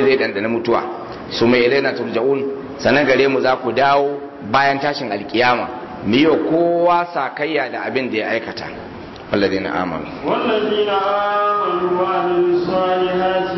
zai dandana mutuwa su mai ilaina turja'un sanan gare mu za ku dawo bayan tashin alkiyama mu yi kowa sakayya da abin da ya aikata والذين آمنوا والذين آمنوا وعملوا الصالحات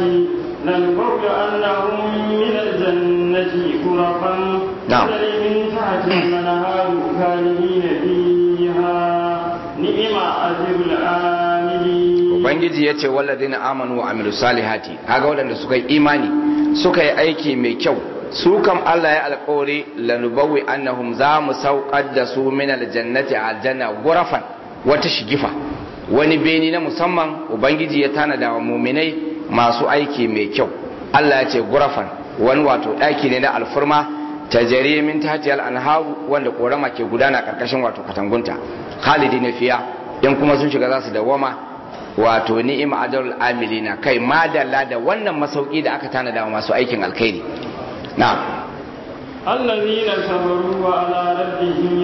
لنبوئنهم من الجنة غرفا نعم. تجري من تحتها الأنهار خالدين فيها نعم أجر العاملين ubangiji ya ce walladina amanu wa amilu salihati kaga waɗanda suka yi imani suka yi aiki mai kyau su kam Allah ya alƙawari lanubawi annahum za mu saukar da su min aljannati a aljanna gurafan wata shigifa wani beni na musamman ubangiji ya tanada wa muminai masu aiki mai kyau Allah ya ce gurafan wani wato ɗaki ne na alfurma ta jare min tatiyal anharu wanda korama ke gudana karkashin wato katangunta khalidi ne fiya in kuma sun shiga za su dawama wato ni'ima ajarul amilina kai madalla da wannan masauki da aka tanada wa masu aikin alkhairi na'am الذين صبروا وعلى ربهم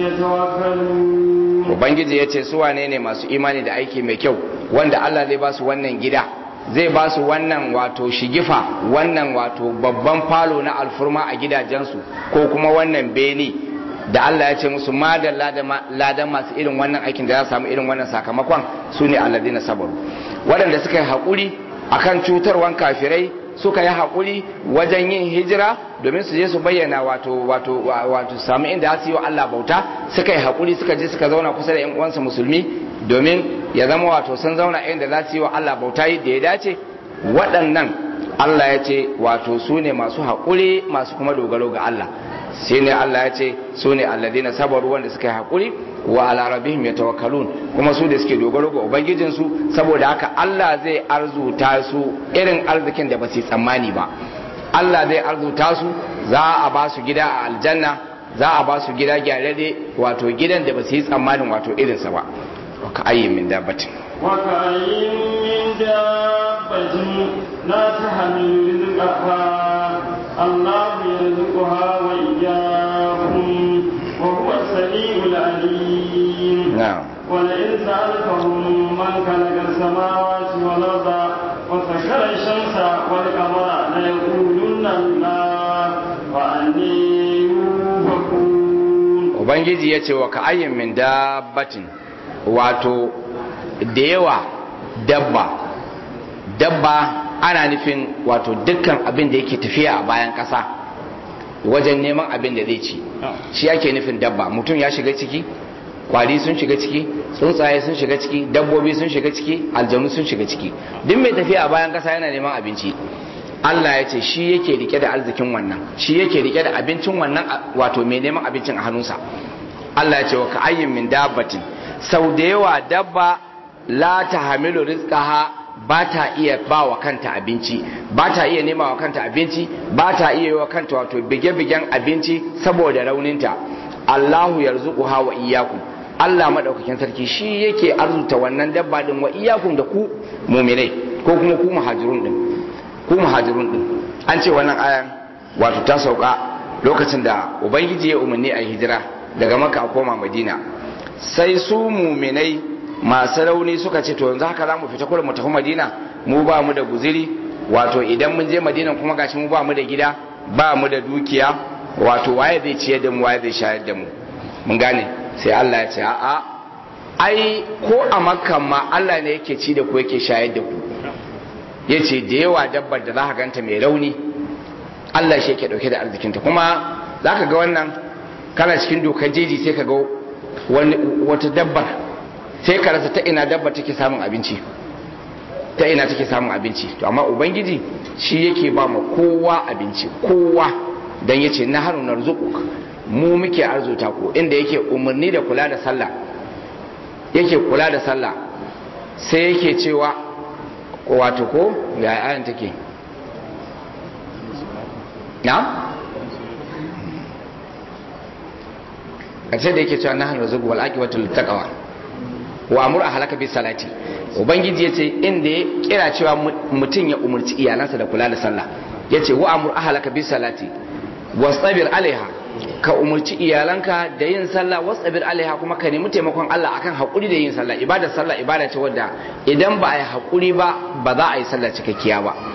يتوكلون ubangiji ya ce su wane ne masu imani da aiki mai kyau wanda Allah zai ba su wannan gida zai ba su wannan wato shigifa wannan wato babban falo na alfurma a gidajensu ko kuma wannan beni da Allah ya ce musu madalla da ladan masu irin wannan aikin da za su samu irin wannan sakamakon su ne alladina sabaru waɗanda suka yi haƙuri akan cutarwan kafirai suka yi haƙuri wajen yin hijira domin su je su bayyana wato wato wato samu inda su yi wa Allah bauta suka yi haƙuri suka je suka zauna kusa da ƴan uwansu musulmi domin ya zama wato sun zauna inda za su yi wa Allah bauta da ya dace waɗannan Allah ya ce wato su ne masu haƙuri masu kuma dogaro ga Allah sai ne Allah ya ce su ne alladina sabaru wanda suka yi haƙuri wa ala rabbihim yatawakkalun kuma su da suke dogaro ga ubangijinsu saboda haka Allah zai arzuta su irin arzikin da ba su tsammani ba Allah zai arzuta su za a ba su gida a aljanna za a ba su gida gyararre wato gidan da ba su yi tsammanin wato irinsa ba wa ka ayyin min dabbatin وكأين من دابة لا تحمل رزقها الله يرزقها وإياكم وهو السميع العليم na'am ولئن سألتهم من خلق السماوات والأرض وسخر الشمس والقمر ليقولن الله وأني يؤفكون ubangiji ya ce wa ka ayyin min dabbatin wato da yawa dabba dabba ana nufin wato dukkan abin da yake tafiya a bayan ƙasa wajen neman abin da zai ci shi ake nufin dabba mutum ya shiga ciki kwari sun shiga ciki tsuntsaye sun shiga ciki dabbobi sun shiga ciki aljanu sun shiga ciki duk mai tafiya a bayan ƙasa yana neman abinci Allah ya ce shi yake rike da arzikin wannan shi yake rike da abincin wannan wato mai neman abincin a hannunsa Allah ya ce wa ka'ayyin min dabbatin sau da yawa dabba la ta hamilu rizqaha ba ta iya ba wa kanta abinci ba ta iya nema wa kanta abinci ba ta iya yi wa kanta wato bige-bigen abinci saboda rauninta Allahu yarzuquha wa iyyakum Allah madaukakin sarki shi yake arzuta wannan dabba din wa iyyakum da ku mu'minai ko kuma ku muhajirun din ku muhajirun din an ce wannan ayan wato ta sauka lokacin da ubangiji ya umarni a hijira daga makka a koma madina sai su muminai masu rauni suka ce to yanzu haka za mu fita kullum mu tafi madina mu ba mu da guziri wato idan mun je madina kuma gashi mu ba mu da gida ba mu da dukiya wato waye zai ciyar da mu waye zai shayar da mu mun gane sai Allah ya ce a'a ai ko a makka ma Allah ne yake ci da ku yake shayar da ku ya ce da yawa dabbar da za ka ganta mai rauni Allah shi yake dauke da arzikinta kuma za ka ga wannan kana cikin dokar jeji sai ka ga wata dabbar sai ka rasa ta ina dabbar take samun abinci ta ina take samun abinci to amma ubangiji shi yake ba ma kowa abinci kowa dan yace na haru narzuquk mu muke arzuta ku inda yake umarni da kula da sallah yake kula da sallah sai yake cewa wato ko ga ayan take na kace da yake cewa na hannu zugu wal aqibatu littaqwa wa amur ahlaka bis salati ubangiji yace inda ya kira cewa mutum ya umurci iyalansa da kula da sallah yace wa amur ahlaka bis salati wastabir alaiha ka umurci iyalanka da yin sallah wasabir alaiha kuma ka nemi taimakon Allah akan hakuri da yin sallah ibadar sallah ibada ce wadda idan ba a yi hakuri ba ba za a yi sallah cikakkiya ba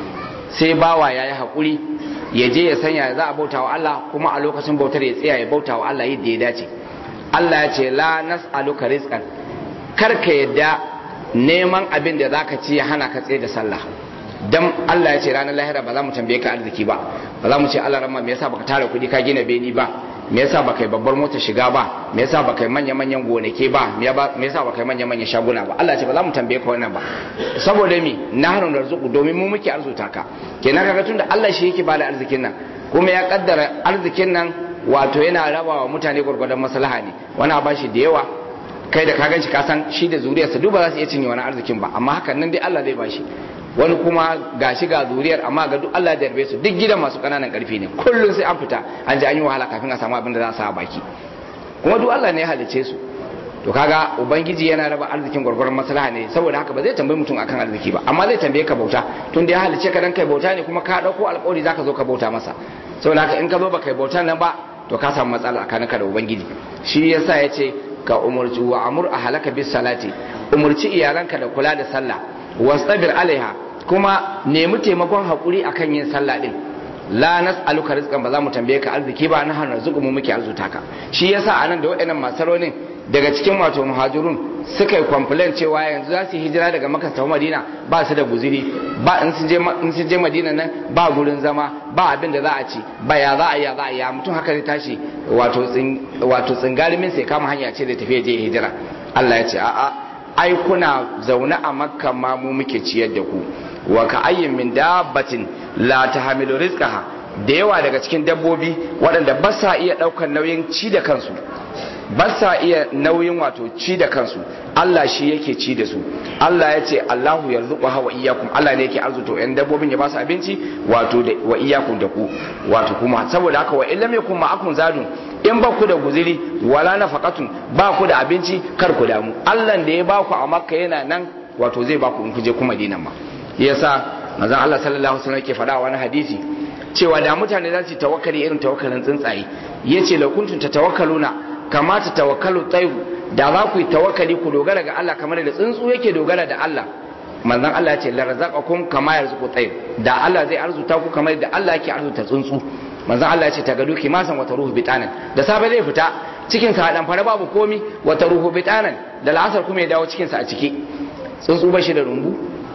sai bawa ya yi haƙuri ya je ya sanya za a bauta wa Allah kuma a lokacin bautar ya tsaya ya bauta wa Allah yadda ya dace Allah ya ce la nas'aluka rizqan kar ka yadda neman abin da zaka ci ya hana ka tsaye da sallah dan Allah ya ce ranar lahira ba za mu tambaye ka arziki ba ba za mu ce Allah ramma me yasa baka tara kuɗi ka gina beni ba me yasa baka yi babbar mota shiga ba me yasa baka yi manya manyan gonake ba me yasa baka yi manya manyan shaguna ba Allah ya ce ba za mu tambaye ka wannan ba saboda mi nahnu narzuqu domin mu muke arzuta ka kenan kaga tunda Allah shi yake bada arzikin nan kuma ya kaddara arzikin nan wato yana rabawa mutane gwargwadon maslaha ne wani a bashi da yawa kai da ka ganshi ka san shi da zuriyarsa duk ba za su iya cinye wani arzikin ba amma hakan nan dai Allah zai bashi wani kuma ga shi ga zuriyar amma ga duk Allah da yarbe su duk gidan masu kananan karfi ne kullum sai an fita an ji an yi wahala kafin a samu abin da za a sa a baki kuma duk Allah ne ya halice su to kaga ubangiji yana raba arzikin gwargwaron maslaha ne saboda haka ba zai tambayi mutum akan arziki ba amma zai tambaye ka bauta tun da ya halice ka dan kai bauta ne kuma ka dauko alƙawari zaka zo ka bauta masa saboda haka in ka zo ba kai bautan nan ba to ka samu matsala tsakaninka da ubangiji shi yasa ya ce ka umurci wa amur ahlaka bis salati umurci iyalanka da kula da sallah wastabir alaiha kuma nemi taimakon hakuri akan yin sallah din la nas'aluka rizqan ba za mu tambaye ka arziki ba na hana zuku mu muke arzuta ka shi yasa anan da waɗannan masaronin daga cikin wato muhajirun suka yi complain cewa yanzu za su yi hijira daga makka ta madina ba su da guziri ba in sun je in sun je madina nan ba gurin zama ba abin da za a ci ba ya za a ya za a ya mutum haka zai tashi wato tsin wato tsingarimin sai kama hanya ce da tafiya je hijira Allah ya ce a'a ai kuna zaune a makka ma mu muke ciyar da ku wa ka ayyin min dabbatin la tahmilu rizqaha da yawa daga cikin dabbobi waɗanda ba sa iya ɗaukar nauyin ci da kansu ba sa iya nauyin wato ci da kansu Allah shi yake ci da su Allah ya ce Allahu yarzuqu wa iyyakum Allah ne yake arzuto yan dabbobin ya ba su abinci wato da wa iyyakum da ku wato kuma saboda haka wa illam yakum ma'akum zadun in ba ku da guziri wala nafaqatun ba ku da abinci kar ku damu Allah da ya ba ku a Makka yana nan wato zai ba ku in ku je kuma Madinan ma yasa manzon Allah sallallahu alaihi wasallam yake faɗa wani hadisi cewa da mutane za su tawakkali irin tawakkalin tsuntsaye yace la kuntum tatawakkaluna kama ta tawakkalu tsayu da za ku yi tawakkali ku dogara ga Allah kamar da tsuntsu yake dogara da Allah manzon Allah ya ce la razaqakum kama yarzuqu tsayu da Allah zai arzuta ku kamar da Allah yake arzuta tsuntsu manzon Allah ya ce ta gado kimasan wata ruhu bitanan da safe zai fita cikin sa dan fara babu komi wata ruhu bitanan da la'asar kuma ya dawo cikin sa a ciki tsuntsu ba shi da rumbu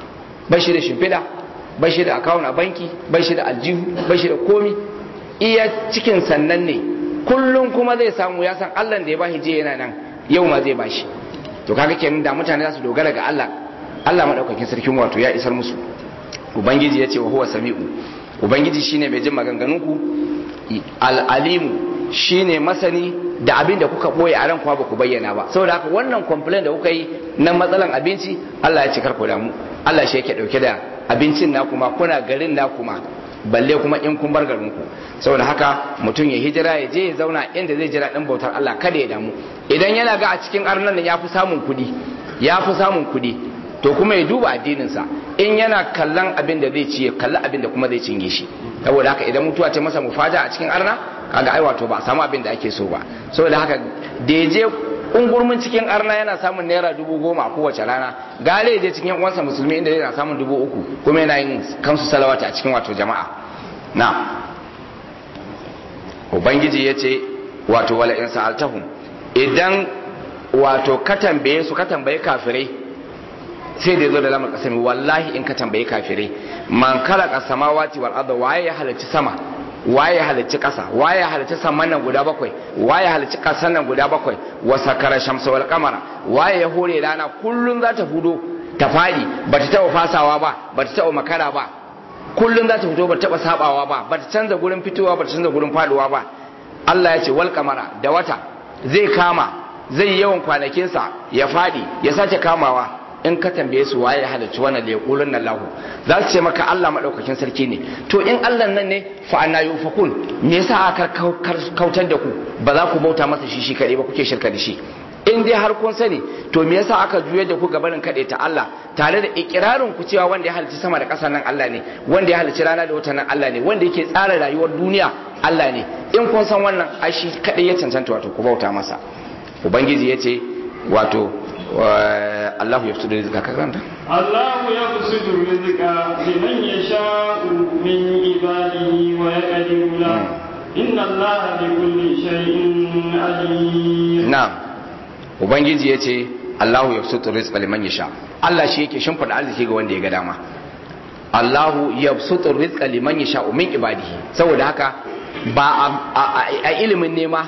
ba shi da shimfiɗa ba shi da akawun a banki ba shi da aljihu ba shi da komi iya cikin sannan ne kullum kuma zai samu ya san Allah da ya bashi je yana nan yau ma zai bashi to kaga kenan da mutane za su dogara ga Allah Allah madaukakin sarkin wato ya isar musu ubangiji ya ce wa huwa sami'u ubangiji shine mai jin maganganun ku al-alimu shine masani da abin da kuka boye a ran ba ku bayyana ba saboda haka wannan complaint da kuka yi na matsalan abinci Allah ya ce kar ku damu Allah shi yake dauke da abincin na kuma kuna garin na kuma balle kuma in kun bar garin ku saboda haka mutum ya hijira ya je ya zauna inda zai jira din bautar Allah kada ya damu idan yana ga a cikin arnan ya fi samun kuɗi ya fi samun kuɗi to kuma ya duba addininsa in yana kallon abin da zai ci ya kalli abin da kuma zai cinye shi saboda haka idan mutuwa ta masa mufaja a cikin arna kaga ai wato ba a samu abin da ake so ba saboda haka da ya je ungurmin cikin arna yana samun naira dubu goma a kowace rana gale ya je cikin uwansa musulmi inda yana samun dubu uku kuma yana yin kansu salawata a cikin wato jama'a na ubangiji ya ce wato wala in sa'altahum idan wato ka tambaye su ka tambaye kafirai sai da ya zo da lamar kasami wallahi in ka tambaye kafirai man khalaqa samawati wal arda waye ya halarci sama waye ya halarci kasa waye ya halarci saman nan guda bakwai waye ya halarci kasan nan guda bakwai wa sakara shamsa wal qamara waye ya hore rana kullun za ta fudo ta fadi bata taba fasawa ba bata taba makara ba kullun za ta fito bata taba sabawa ba bata canza gurin fitowa bata canza gurin faduwa ba Allah ya ce wal qamara da wata zai kama zai yawan kwanakinsa ya fadi ya sace kamawa in ka tambaye su waye ya halarci wannan da ya kulun nan lahu za su ce maka Allah madaukakin sarki ne to in Allah nan ne fa anna yufakun me yasa aka kautar da ku ba za ku bauta masa shi shi kadai ba kuke shirka da shi in dai har kun sani to me yasa aka juye da ku gabanin kaɗe ta Allah tare da ikirarin ku cewa wanda ya halarci sama da ƙasa nan Allah ne wanda ya halarci rana da wata nan Allah ne wanda yake tsara rayuwar duniya Allah ne in kun san wannan ai shi kadai ya cancanta wato ku bauta masa ubangiji ya ce wato Allahu yafsudu rizqa ka karanta الله يبسط الرزق لمن يشاء من عباده ويقدر له إن الله بكل شيء عليم na'am ubangiji yace Allahu yabsutu rizqa liman yasha Allah shi yake shimfida arziki ga wanda ya ga dama Allahu yabsutu rizqa liman yasha min ibadihi saboda haka ba a ilimin nema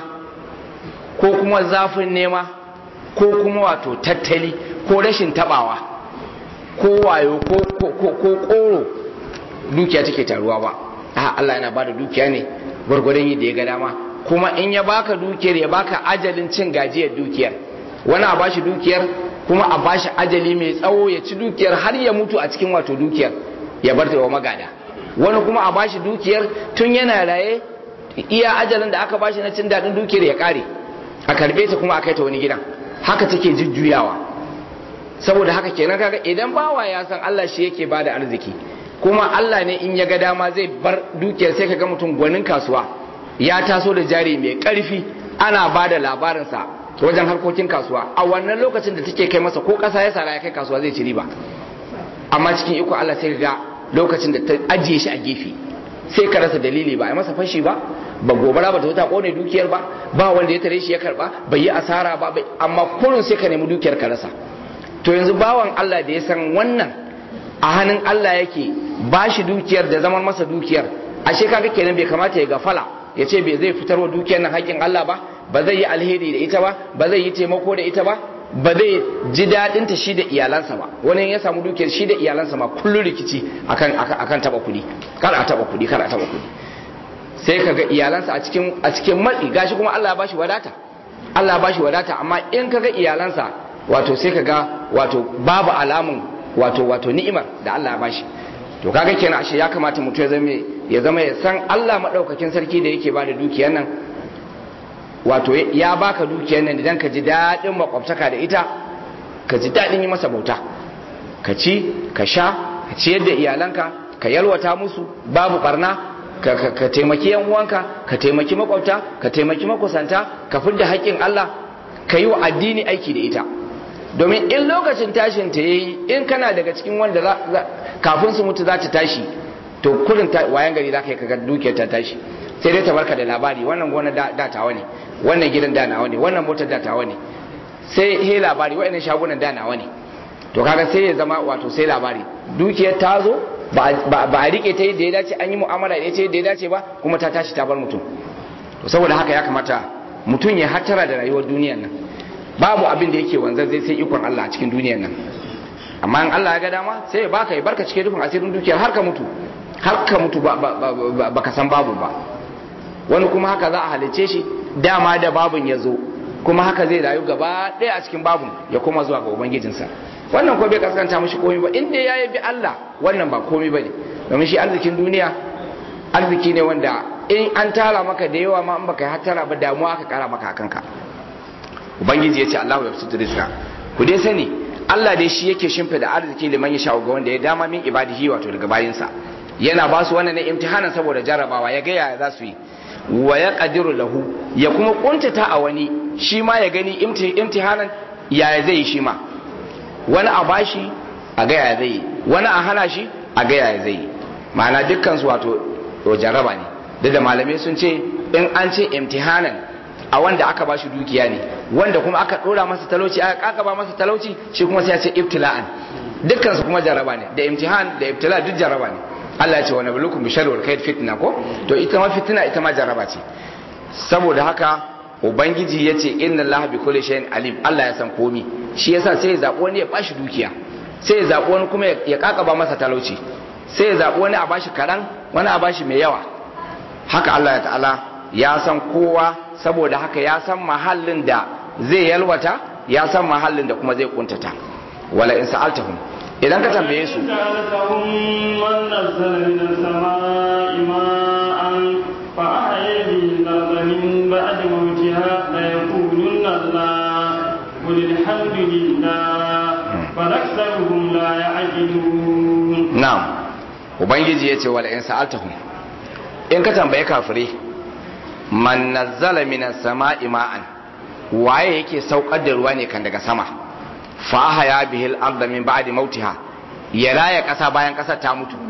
ko kuma zafin nema ko kuma wato tattali ko rashin tabawa ko wayo ko koro dukiya take taruwa ba a Allah yana bada dukiya ne gwargwadon yadda ya ga dama kuma in ya baka dukiyar ya baka ajalin cin gajiyar dukiyar wani a bashi dukiyar kuma a bashi ajali mai tsawo ya ci dukiyar har ya mutu a cikin wato dukiyar ya bar ta wa magada wani kuma a bashi dukiyar tun yana raye iya ajalin da aka bashi na cin daɗin dukiyar ya kare a karbe ta kuma a kai ta wani gidan haka take jujjuyawa saboda haka kenan kaga idan bawa ya san Allah shi yake bada arziki kuma Allah ne in ya ga dama zai bar dukiyar sai kaga mutum gwanin kasuwa ya taso da jari mai karfi ana bada labarinsa wajen harkokin kasuwa a wannan lokacin da take kai masa ko kasa ya sara ya kai kasuwa zai ci riba amma cikin iko Allah sai ga lokacin da ta ajiye shi a gefe sai ka rasa dalili ba a masa fashi ba ba gobara ba ta wuta kone dukiyar ba ba wanda ya tare shi ya karba bai yi asara ba amma kurin sai ka nemi dukiyar ka rasa to yanzu bawan Allah da ya san wannan a hannun Allah yake ba shi dukiyar da zaman masa dukiyar ashe kaga kenan bai kamata ya gafala ya ce bai zai fitarwa dukiyar nan haƙƙin Allah ba ba zai yi alheri da ita ba ba zai yi taimako da ita ba ba zai ji daɗin ta shi da iyalansa ba wani ya samu dukiyar shi da iyalansa ma kullum rikici akan akan taba kuɗi kar a taba kuɗi kar a taba kuɗi sai kaga iyalansa a cikin a cikin matsi gashi kuma Allah ya bashi wadata Allah ya bashi wadata amma in kaga iyalansa wato sai kaga wato babu alamun wato wato ni'imar da Allah ya bashi to kaga kenan ashe ya kamata mutum ya zama ya zama ya san Allah madaukakin sarki da yake bada dukiyar nan wato ya baka dukiyar nan idan ka ji daɗin makwabtaka da ita ka ji daɗin yi masa bauta ka ci ka sha ka ciyar da iyalanka ka yalwata musu babu barna ka, ka, ka taimaki yan uwanka ka taimaki makwabta ka taimaki makusanta ka fidda haƙƙin Allah ka yi wa addini aiki da ita domin in lokacin tashin ta yayi in kana daga cikin wanda kafin su mutu za ta tashi to kurin wayan gari za ka yi kaga dukiyar ta tashi sai dai ta barka da labari wannan gona da tawa ne wannan gidan da nawa ne wannan motar da tawa ne sai he labari wa'annan shagunan da nawa ne to kaga sai ya zama wato sai labari dukiyar ta zo ba a rike ta yadda ya dace an yi mu'amala da ita yadda ya dace ba kuma ta tashi ta bar mutum to saboda haka ya kamata mutum ya hattara da rayuwar duniyar nan babu abin da yake wanzar zai sai ikon Allah a cikin duniyar nan amma in Allah ya ga dama sai ya baka ya barka cikin rufin asirin dukiyar har ka mutu har ka mutu ba ka san babu ba wani kuma haka za a halice shi dama da babun ya zo kuma haka zai rayu gaba ɗaya a cikin babun ya koma zuwa ga ubangijinsa wannan ko bai kaskanta mishi komai ba inda ya bi Allah wannan ba komai bane domin shi arzikin duniya arziki ne wanda in an tara maka da yawa ma in baka yi hattara ba damuwa aka kara maka kanka ubangiji ya ce Allahu ya fitu rizqa ku dai sani Allah dai shi yake shimfida arziki liman ya sha'u ga wanda ya dama min ibadihi wato daga bayinsa yana ba su wannan ne imtihanan saboda jarabawa ya ga yaya za su yi wa ya qadiru lahu ya kuma kuntata a wani shi ma ya gani imtihanan yaya zai yi shi ma wani a bashi a ga yaya zai yi wani a hana shi a ga yaya zai yi ma'ana dukkan su wato jaraba ne duk da malamai sun ce in an ce imtihanan a wanda aka ba shi dukiya ne wanda kuma aka dora masa talauci aka kakaba masa talauci shi kuma sai ya ce ibtila'an dukkan su kuma jaraba ne da imtihan da ibtila duk jaraba ne Allah ya ce wa nablukum bi sharri wal khair fitna ko to ita ma fitna ita ma jaraba ce saboda haka ubangiji ya ce inna Allah bi kulli shay'in alim Allah ya san komi shi yasa sai ya zabi wani ya bashi dukiya sai ya zabi wani kuma ya kakaba masa talauci sai ya zabi wani a bashi karan wani a bashi mai yawa haka Allah ya ta'ala ya san kowa saboda haka ya san mahallin da zai yalwata ya san mahallin da kuma zai kuntata wala in sa'altahum idan ka tambaye su قل الحمد لله بل أكثرهم لا يعقلون na'am ubangiji ya ce wala in sa'altahum in ka tambaye kafirai man nazzala minas sama'i ma'an waye yake saukar da ruwa ne kan daga sama fa ahya bihi al-ardh min ba'di mautiha ya raya kasa bayan kasar ta mutu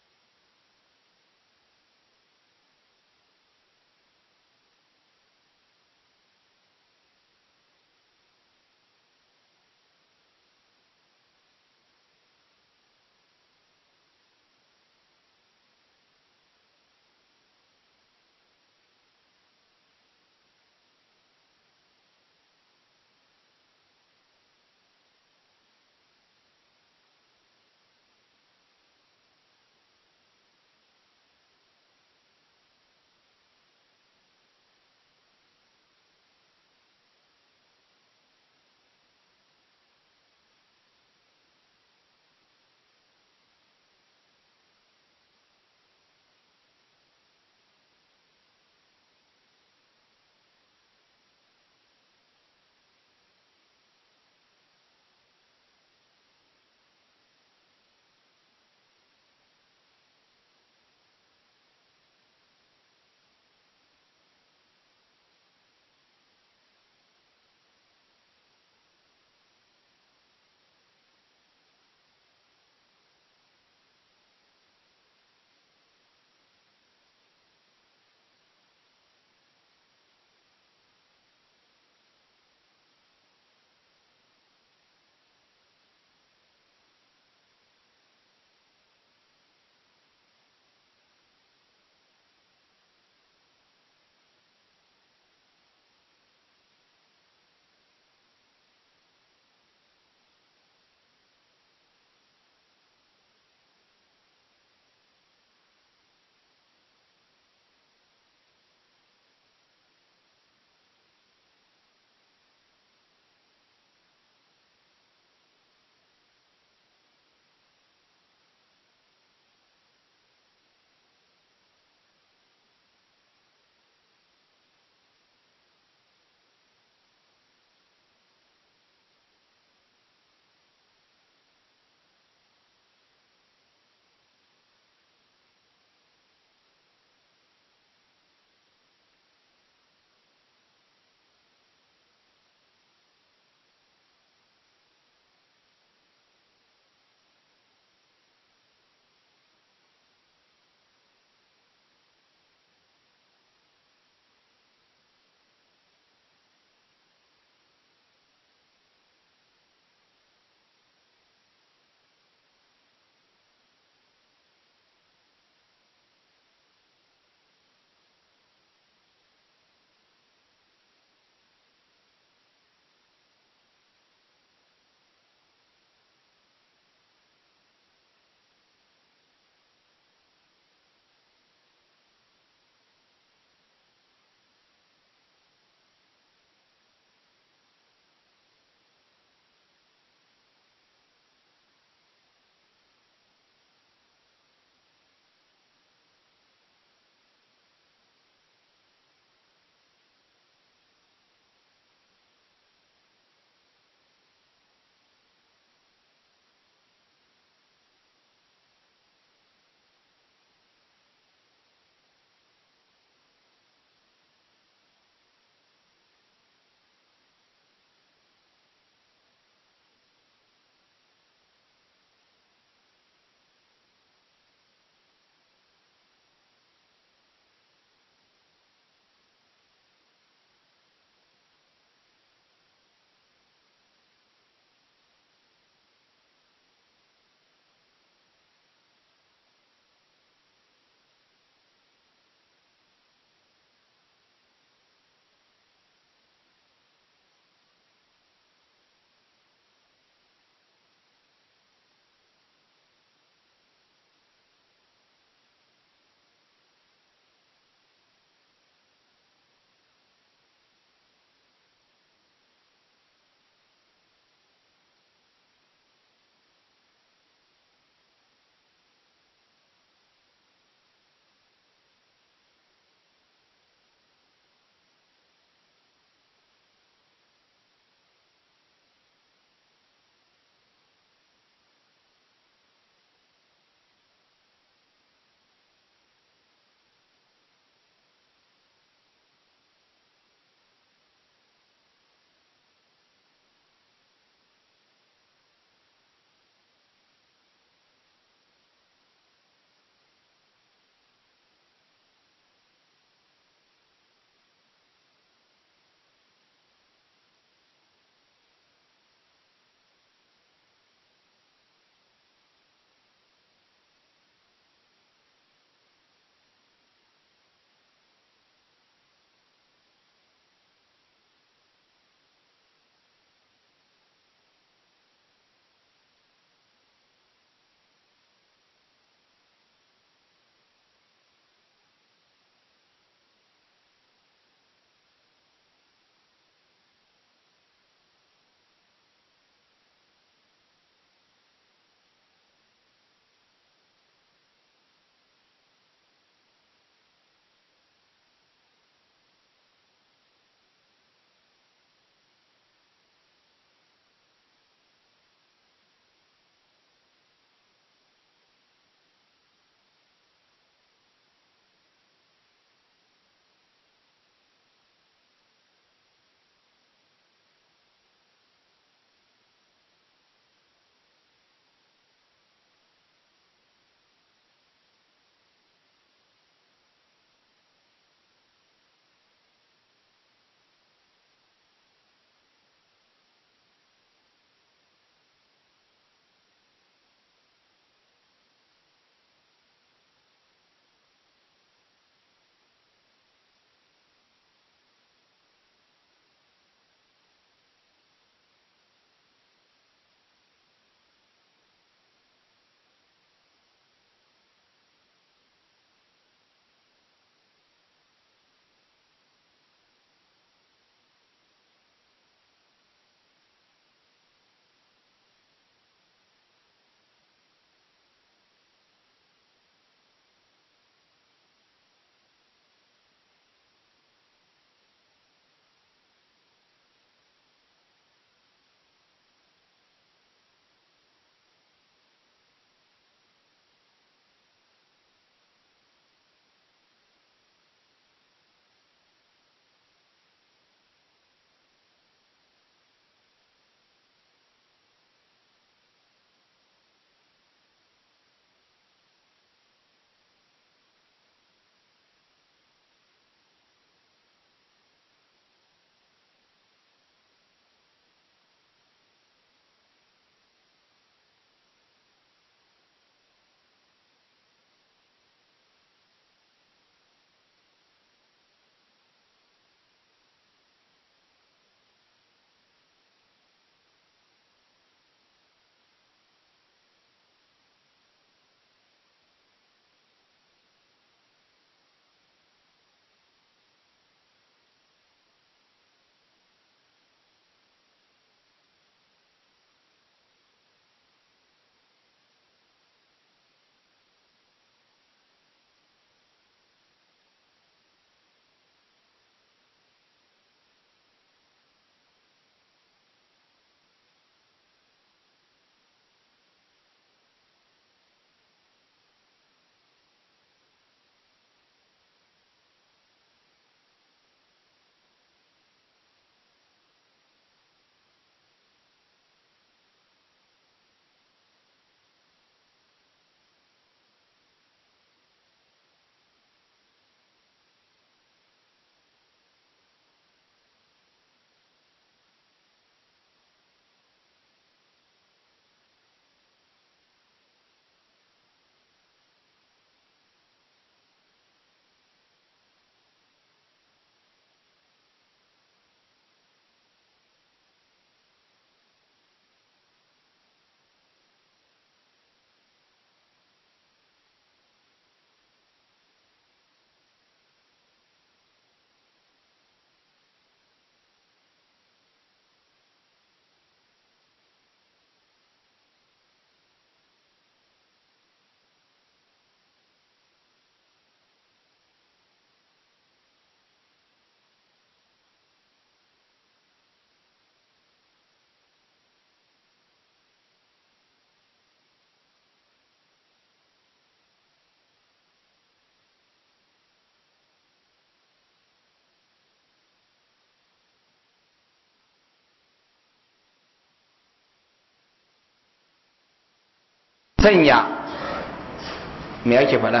sanya me ake faɗa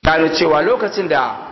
gano cewa lokacin da